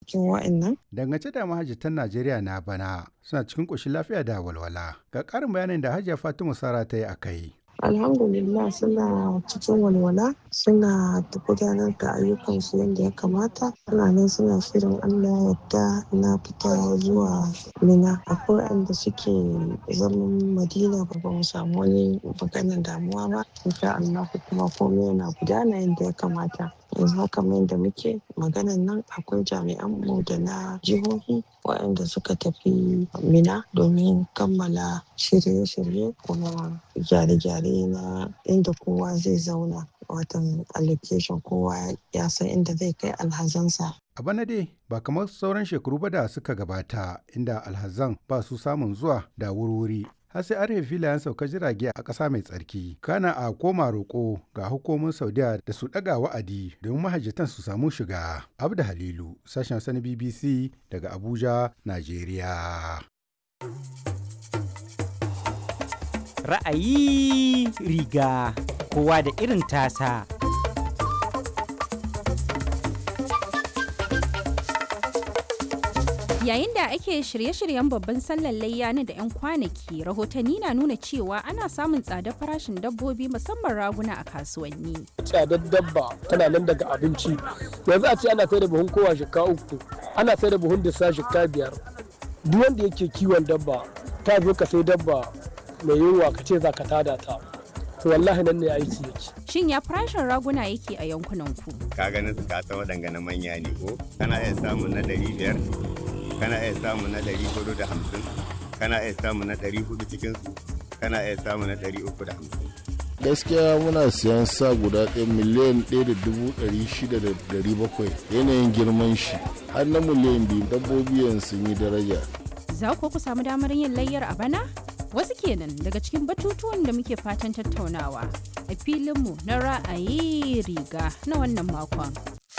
cikin wa'annan. Dangance da mahajjatan Najeriya na bana suna cikin ƙoshin lafiya da walwala. Ga ƙarin bayanin da Hajiya Fatima Sara ta yi a kai. alhamdulillah suna cikin walwala suna gudanar da ayyukansu yadda ya kamata suna nan suna shirin allah yadda na fita zuwa mina akwai wanda suke zaman madina ba mu samu wani maganar damuwa ba insha allah kuma komai yana gudana yadda ya kamata yanzu haka mai da muke maganan nan akwai jami'an mu da na jihohi waɗanda suka tafi mina domin kammala shirye-shirye kuma gyare-gyare na inda kowa zai zauna watan allocation kowa ya san inda zai kai alhazansa A bana dai ba kamar sauran shekaru ba da suka gabata inda alhazan ba su samun zuwa da wurwuri har sai an filayen sauka jirage a ƙasa mai tsarki kana a koma roƙo ga hukumomin saudiya da su ɗaga wa'adi domin mahajjatan su samu shiga abda halilu sashen sani bbc daga abuja najeriya ra'ayi riga kowa da irin tasa Yayin da ake shirye-shiryen babban sallar layya na da 'yan kwanaki, rahotanni na nuna cewa ana samun tsadar farashin dabbobi musamman raguna a kasuwanni. Tsadar dabba tana nan daga abinci. Yanzu a ce ana sai da buhun kowa shika uku, ana sai da buhun disa shika biyar. Duk wanda yake kiwon dabba, ta zo ka sai dabba mai yunwa ka ce za ka tada ta. To wallahi nan ne aiki yake. Shin ya farashin raguna yake a yankunan ku? Ka ganin su ka san waɗanga na manya ne ko? Kana iya samun na ɗari biyar, kana iya samu na ɗari hudu da hamsin kana iya samu na ɗari hudu cikinsu kana iya samu na ɗari uku da hamsin. gaskiya muna siyan sa guda ɗaya miliyan ɗaya da dubu ɗari shida da ɗari bakwai yanayin girman shi har na miliyan biyu dabbobi yanzu sun yi daraja Za ku ku samu damar yin layyar a bana? Wasu kenan daga cikin batutuwan da muke fatan tattaunawa a filinmu na ra'ayi riga na wannan makon.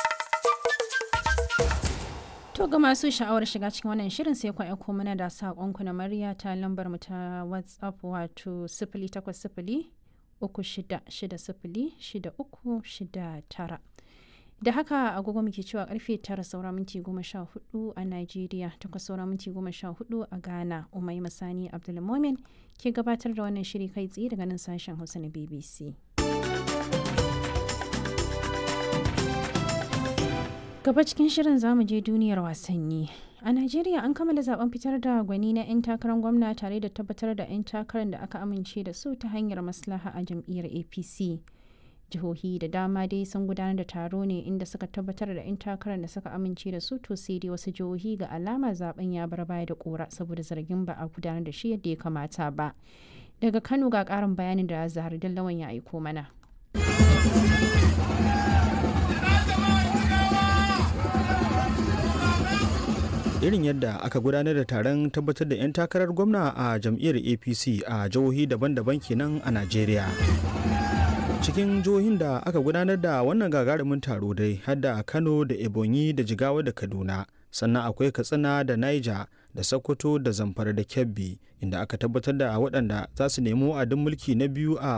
To ga masu sha'awar shiga cikin wannan shirin sai ku aiko mana da saƙonku na murya ta lambar mu ta WhatsApp wato sifili takwas sifili uku shida shida sifili shida uku shida tara. Da haka agogo muke cewa karfe tara saura minti goma sha hudu a Najeriya takwas saura minti goma sha hudu a Ghana Umai Masani Abdulmomin ke gabatar da wannan shiri kai tsaye daga nan sashen Hausa na BBC. Gaba cikin shirin zamu je duniyar wasanni. A Najeriya an kammala zaben fitar da gwani na 'yan takarar gwamna tare da tabbatar da 'yan takarar da aka amince da su ta hanyar maslaha a jam'iyyar APC. Jihohi da dama dai sun gudanar da taro ne inda suka tabbatar da 'yan takarar da suka amince da su to sai dai wasu jihohi ga alama zaben ya bar baya da kora saboda zargin ba a gudanar da shi yadda ya kamata ba. Daga Kano ga karin bayanin da Zahar Dallawan ya aiko mana. irin yadda aka gudanar da taron tabbatar da 'yan takarar gwamna a jam'iyyar apc a jihohi daban-daban kenan a najeriya cikin jihohin da aka gudanar da wannan gagarumin taro dai har da kano da ebonyi da jigawa da kaduna sannan akwai katsina da niger da sokoto da zamfara da kebbi inda aka tabbatar da waɗanda za su nemo adin mulki na biyu a